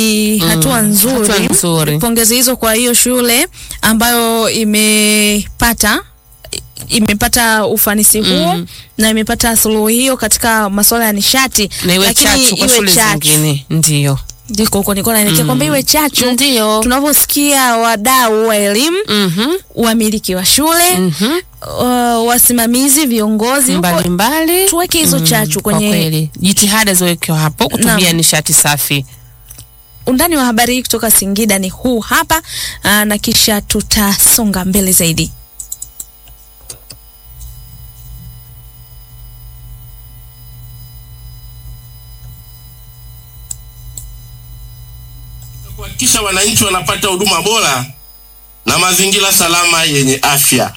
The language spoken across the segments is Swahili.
ni hatua nzuri. hatua nzuri. Pongezi hizo kwa hiyo shule ambayo imepata imepata ufanisi huo Mm. na imepata suluhu hiyo katika masuala ya nishati, na iwe lakini chachu kwa iwe shule chachu. zingine ndio Ndiko huko nilikuwa naelekea kwamba iwe chachu. ndio Tunavyosikia wadau wa elimu, Mhm, wamiliki wa shule, mhm. uh, wasimamizi, viongozi huko, mbalimbali tuweke hizo chachu kwa kwenye kweli jitihada ziwekewa hapo kutumia Naam. nishati safi undani wa habari hii kutoka Singida ni huu hapa, aa, na kisha tutasonga mbele zaidi. kuhakikisha wananchi wanapata huduma bora na mazingira salama yenye afya.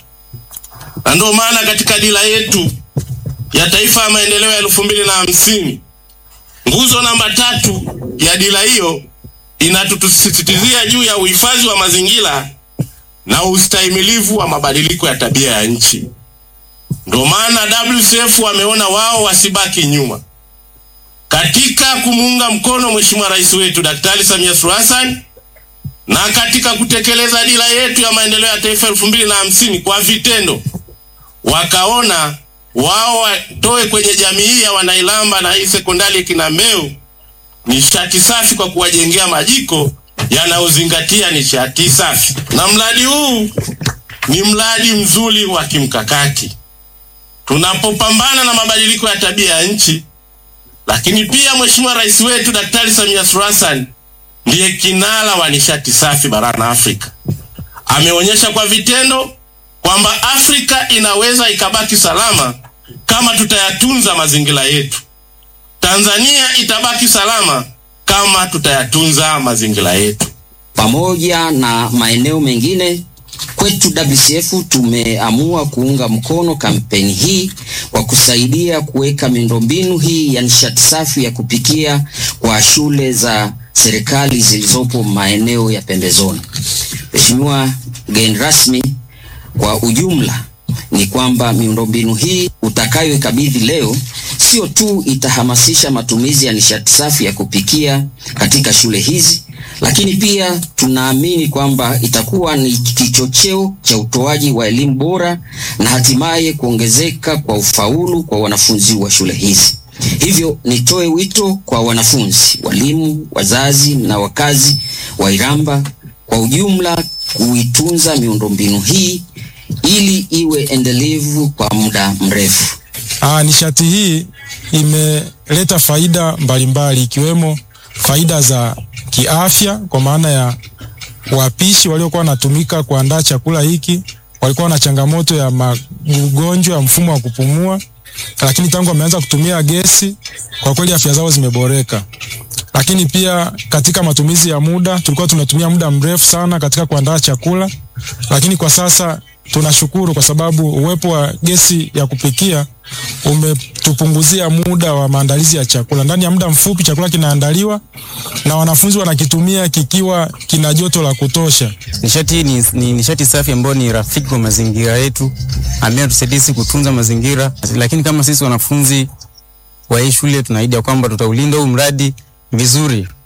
Na ndio maana katika dira yetu ya taifa ya maendeleo ya elfu mbili na hamsini nguzo namba tatu ya dira hiyo inatusisitizia juu ya uhifadhi wa mazingira na ustahimilivu wa mabadiliko ya tabia ya nchi. Ndio maana WCF wameona wao wasibaki nyuma katika kumuunga mkono Mheshimiwa Rais wetu Daktari Samia Suluhu Hassan na katika kutekeleza dira yetu ya maendeleo ya taifa elfu mbili na hamsini kwa vitendo, wakaona wao watoe kwenye jamii hii ya Wanailamba na hii sekondari Kinambeu nishati safi kwa kuwajengea majiko yanayozingatia nishati safi, na mradi huu ni mradi mzuri wa kimkakati tunapopambana na mabadiliko ya tabia ya nchi lakini pia Mheshimiwa Rais wetu Daktari Samia Suluhu Hassan ndiye kinara wa nishati safi barani Afrika. Ameonyesha kwa vitendo kwamba Afrika inaweza ikabaki salama kama tutayatunza mazingira yetu. Tanzania itabaki salama kama tutayatunza mazingira yetu. pamoja na maeneo mengine kwetu WCF tumeamua kuunga mkono kampeni hii kwa kusaidia kuweka miundombinu hii ya nishati safi ya kupikia kwa shule za serikali zilizopo maeneo ya pembezoni. Mheshimiwa mgeni rasmi, kwa ujumla ni kwamba miundombinu hii utakayoikabidhi leo sio tu itahamasisha matumizi ya nishati safi ya kupikia katika shule hizi, lakini pia tunaamini kwamba itakuwa ni kichocheo cha utoaji wa elimu bora na hatimaye kuongezeka kwa ufaulu kwa wanafunzi wa shule hizi. Hivyo nitoe wito kwa wanafunzi, walimu, wazazi na wakazi wa Iramba kwa ujumla kuitunza miundombinu hii ili iwe endelevu kwa muda mrefu. Aa, nishati hii imeleta faida mbalimbali ikiwemo faida za kiafya kwa maana ya wapishi waliokuwa wanatumika kuandaa chakula hiki walikuwa na changamoto ya magonjwa ya mfumo wa kupumua, lakini tangu wameanza kutumia gesi, kwa kweli afya zao zimeboreka. Lakini pia katika matumizi ya muda, tulikuwa tunatumia muda mrefu sana katika kuandaa chakula, lakini kwa sasa tunashukuru kwa sababu uwepo wa gesi ya kupikia umetupunguzia muda wa maandalizi ya chakula. Ndani ya muda mfupi chakula kinaandaliwa na wanafunzi wanakitumia kikiwa kina joto la kutosha. Nishati hii ni, ni nishati safi ambayo ni rafiki kwa mazingira yetu, ambayo tusaidia sisi kutunza mazingira. Lakini kama sisi wanafunzi wa hii shule tunaahidi ya kwamba tutaulinda huu mradi vizuri